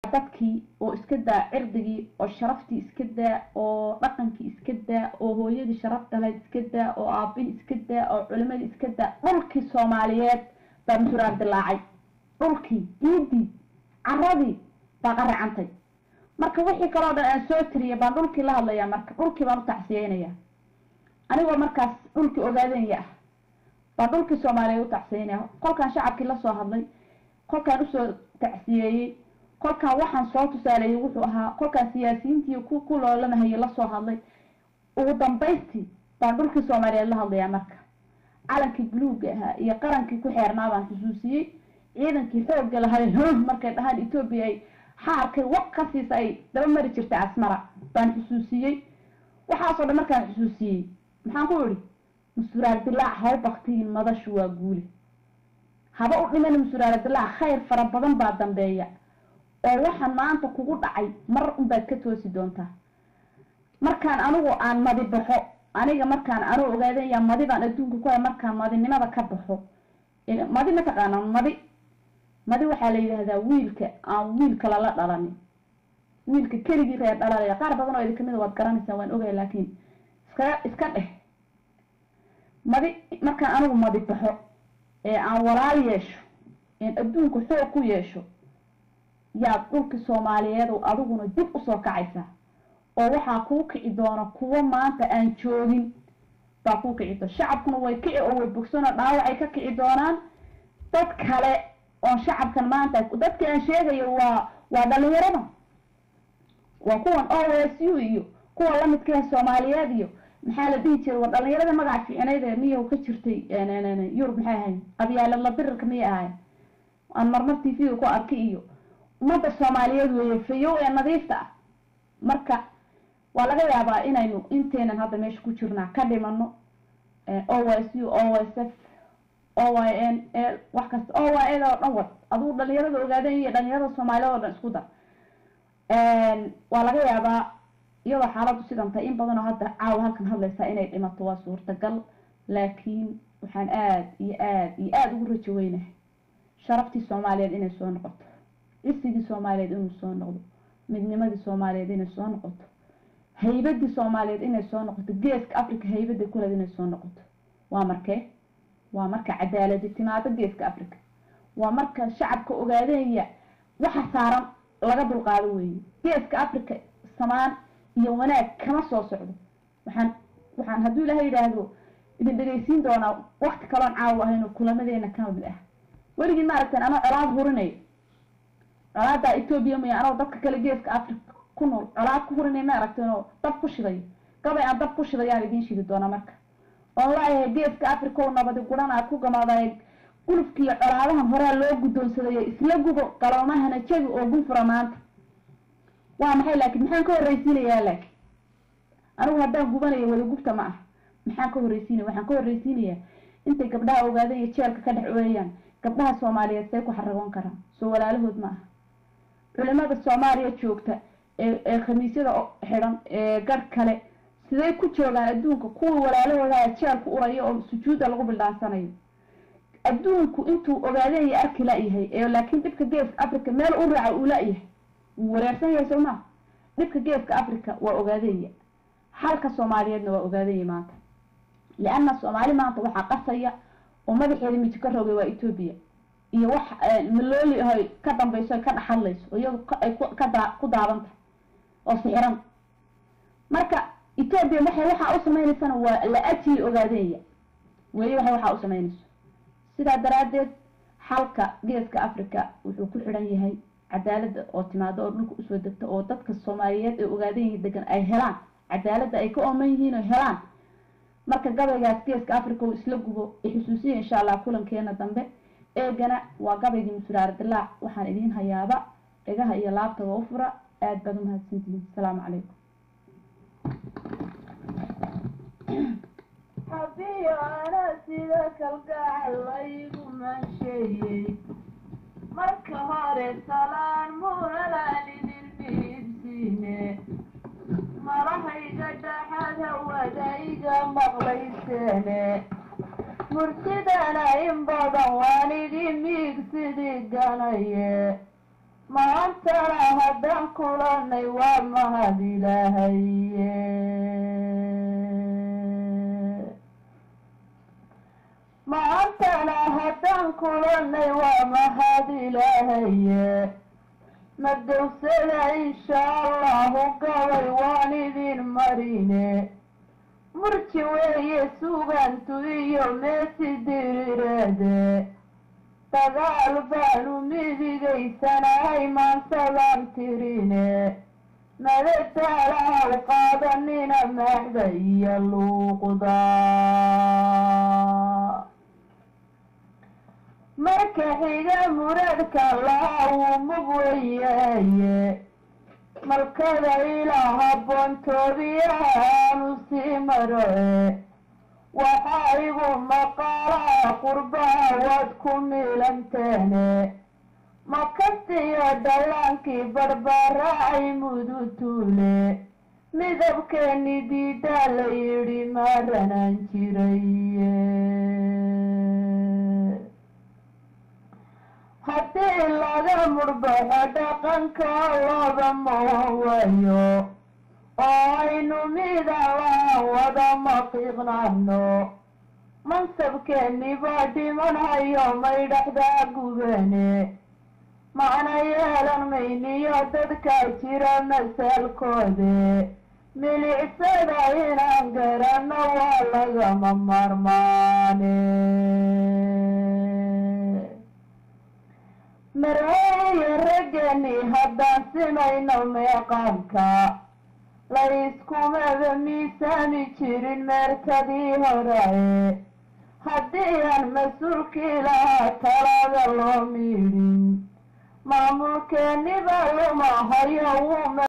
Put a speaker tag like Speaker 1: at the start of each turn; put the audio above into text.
Speaker 1: dadkii oo iska daa cirdigii oo sharaftii iska daa oo dhaqankii iska daa oo hooyadii sharaf dhalayd iska daa oo aabihii iska daa oo culimadii iska daa dhulkii soomaaliyeed baa muxuraar dilaacay dhulkii ciidii caradii baa qaracantay marka wixii kaloo dhan aan soo tiriyay baan dhulkii la hadlayaa marka dhulkii baan u tacsiyeynaya anigoo markaas dhulkii ogaadenya ah baan dhulkii soomaaliyeed u tacsiyeynaya kolkaan shacabkii lasoo hadlay kolkaan usoo tacsiyeeyey kolkaan waxaan soo tusaaleeyey wuxuu ahaa kolkaan siyaasiyiintii ku ku loolamahayay lasoo hadlay ugu dambaystii baan dhulkii soomaaliyeed la hadlayaa marka calankii buluuga ahaa iyo qarankii ku xeernaa baan xusuusiyey ciidankii xoogga lahay markay dhahaan etoobiya ay xaarkay waq ka siisa ay daba mari jirtay asmara baan xusuusiyey waxaasoo dhan markaan xusuusiyey maxaan ku idhi musuraar dilaac haw baktiyin madashu waa guuli haba u dhiman musuraar dilaac khayr fara badan baa dambeeya oo waxaan maanta kugu dhacay mar unbaad ka toosi doontaa markaan anigu aan madi baxo aniga markaan anuu ogaadaya madibaan adduunka ku hay markaan madinimada ka baxo madi mataqaanaa madi madi waxaa la yidhaahdaa wiilka aan wiilka lala dhalanin wiilka keligii reer dhalalaya qaar badan oo idin kamida waad garanaysaan waan ogaya laakiin iska iska dheh madi markaan anigu madi baxo ee aan walaal yeesho een adduunka xoog ku yeesho yaad dhulki soomaaliyeed oo adiguna dib usoo kacaysaa oo waxaa kuu kici doona kuwo maanta aan joogin baa kuu kici doona shacabkuna way kici oo way bogsanoo dhaawacay ka kici doonaan dad kale oon shacabkan maanta dadkii aan sheegayo waa waa dhalinyarada waa kuwan o s u iyo kuwa lamidkaha soomaaliyeed iyo maxaa la dhihi jiray waa dhalinyarada magaca fiicnayd ee miya ka jirtay yurub maxay ahayd qabyaalad la dirirka miyay ahayd aan marmar t v ku arki iyo ummadda soomaaliyeed weeye fayow ee nadiifta ah marka waa laga yaabaa inaynu inteenan hadda meesha ku jirnaa ka dhimano o s u o s f o y n wax kasta o y ed oo dhan wad adugu dhalinyarada ogaadeen iyo dhalinyarada soomaaliyeed oo dhan isku dar waa laga yaabaa iyadoo xaaladdu sidan tahay in badan oo hadda caawa halkan hadlaysaa inay dhimato waa suurtagal laakiin waxaan aada iyo aada iyo aada ugu rajo weynahay sharaftii soomaaliyeed inay soo noqoto cisigii soomaaliyeed inuu soo noqdo midnimadii soomaaliyeed inay soo noqoto haybadii soomaaliyeed inay soo noqoto geeska africa haybadii kuleed inay soo noqoto waa markee waa marka cadaaladi timaado geeska africa waa marka shacabka ogaadeenya waxa saaran laga dulqaado weeye geeska africa samaan iyo wanaag kama soo socdo waxaan waxaan hadduu ilaha yidhaahdo idin dhegaysiin doonaa wakti kaloon caawa ahayno kulamadeena kamid ah weligii maaragtan anoo colaad hurinayo colaadaa etoobiya maya anoo dadka kale geeska africa ku nool colaad ku hurinay ma aragteen oo dab ku shidayo gabay aan dab ku shidayaan idiin shidi doona marka oon laayahay geeska africa oo nabadi guran aad ku gamaaday gulufkiiyo colaadahan horaa loo guddoonsadayay isla gubo galoomahana jabi oo gunfura maanta waa maxay laakiin maxaan ka horreysiinayaa laakiin anigu haddaan gubanayo wada gubta ma ah maxaan ka horreysiinaya waxaan ka horreysiinayaa intay gabdhaha ogaadeen iyo jeelka ka dhex ooyayaan gabdhaha soomaaliyeed say ku xaragoon karaan soo walaalahood ma aha culimada soomaaliya joogta ee ee khamiisyada xidhan ee garh kale siday ku joogaan adduunka kuwa walaalahooda jeelku uraya oo sujuudda lagu bildhaansanayo adduunku intuu ogaadeen iyo arki la-yahay ee laakiin dhibka geeska africa meel u raaca uu la-yahay wuu wareersan yahay soo maa dhibka geeska africa waa ogaadenya xalka soomaaliyeedna waa ogaadenya maanta lianna soomaali maanta waxaa qasaya oo madaxeeda miji ka rogay waa etoobiya iyo wax malooli ahay ka dambayso ay ka dhex hadlayso oo iyadu ay ka daa ku daadan tahay oo sixiran marka etoobiya waxay waxaa u sameynaysana waa la ajiye ogaadenya weli waxay waxaa u sameynayso sidaa daraaddeed xalka geeska africa wuxuu ku xidhan yahay cadaaladda oo timaado oo dhulka usoo degta oo dadka soomaaliyeed ee ogaadan yihiin degan ay helaan cadaaladda ay ka ooman yihiin oo helaan marka gabaygaas geeska africa uu isla gubo xusuusiya insha allah kulankeena dambe eegana waa gabaygii musuraar dilaac waxaan idiin hayaaba dhegaha iyo laabtaba u fura aada baad umahadsantihiin asalaamu calaykum
Speaker 2: haddii ana sida kalgacal laygu mansheeyey marka hore salaan munalaan idin dhiibsiine malahayga dhaxad hawadayga maqlayseene murtidana in badan waan idin miigsidii ganaye maantana kulanay waa mahad ilaahaye maantana haddaan kulanay waa mahad ilaahaye madowsada insha allahu gabay waan idin marine murji weeye sugantu iyo meesi dirireede dagaal baanu midigaysanahay maansadaan tirine madadaalahaw qaadanina maaxda iyo luuqda marka xiga muradka laha wuu mug weyaye malkada ilaa haboontoobiyaha aanu sii maroe waxaa igu maqaalaha qurbaha waad ku miilanteene makastiyo dhallaankii barbaaraacay mudutuule midabkeeni diidaa la yidhi maaranaan jiraye haddii laga murbaxo dhaqanka looda mawan waayo oo aynu midaan lahan wada maqiiqnano mansabkeeni baa dhimanhayo maydhaxdaa gubane macna yeelan mayniyo dadkaa jira masaalkoode milicsada inaan garanno waa lagama maarmaane mareeye raggani haddaan simayno meeqaanka la iskumaba miisaami jirin meerkadii horae haddii aan mas-uulkii lahaa talada loo miidhin maamulkeeniba luma hayo wuu